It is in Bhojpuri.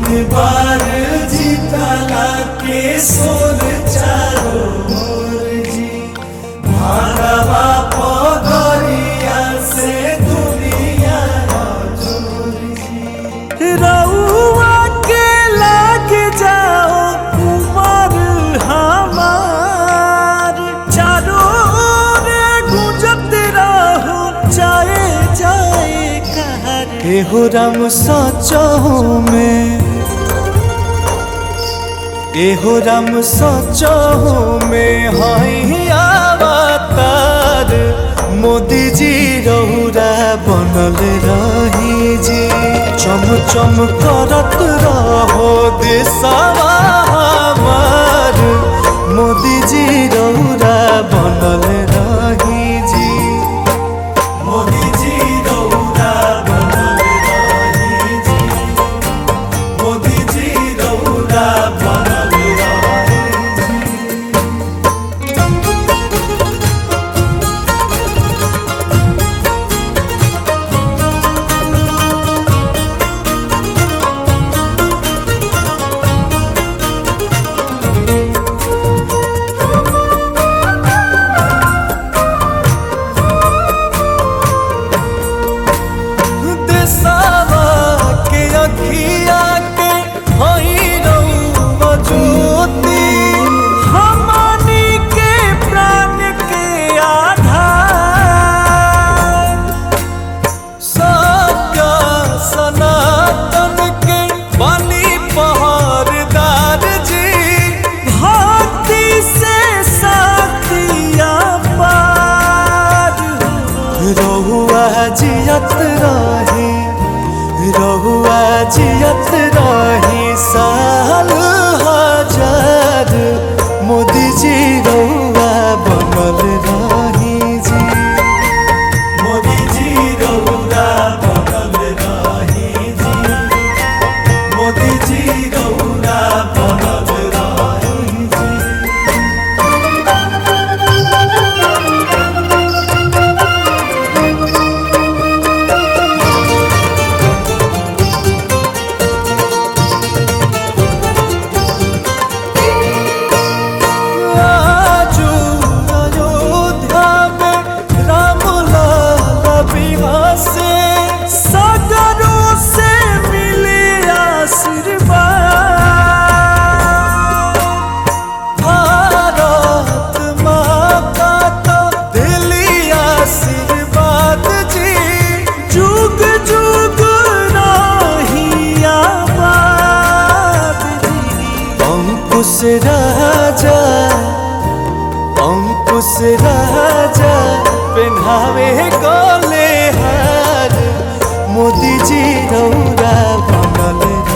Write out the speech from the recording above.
बार जीतला के सोर चारो मोर जी भागवा पगरिया से दुनिया जोर जी रउआ के लाग जाओ उमर हमार चारों ओर गुंजत रहो जाए जाए कहर एहो राम सचहु में एहो राम सचहु में हई अवतार मोदी जी रहुरा बनल रही जी चम चम करत रहो देशवा हमार मोदी जी रहुरा बनल रही जी मोदी जी रहुरा बनल रही जी मोदी जी रहुरा बनल रही जी देशवा के अखिया के हई रउआ ज्योति हमनी के प्राण के आधार सत्य सनातन के बनी पहरदार जी भक्ति से साथिया पार रहुआ जियत रही रहुआ जियत रही साल हजार मोदी जी रहुआ बनल रही जी मोदी जी रहुआ बनल रही जी मोदी जी रहुआ बनल रही जी आजू अयोध्या में राम लाला विवाह से सागरों से मिले आशीर्वाद भारत माता का दिली आशीर्वाद जी जुग जुग रही आबाद जी अंकुश राजा अंकुश राजा पहनावे गोले हार मोदी जी रौरा बनल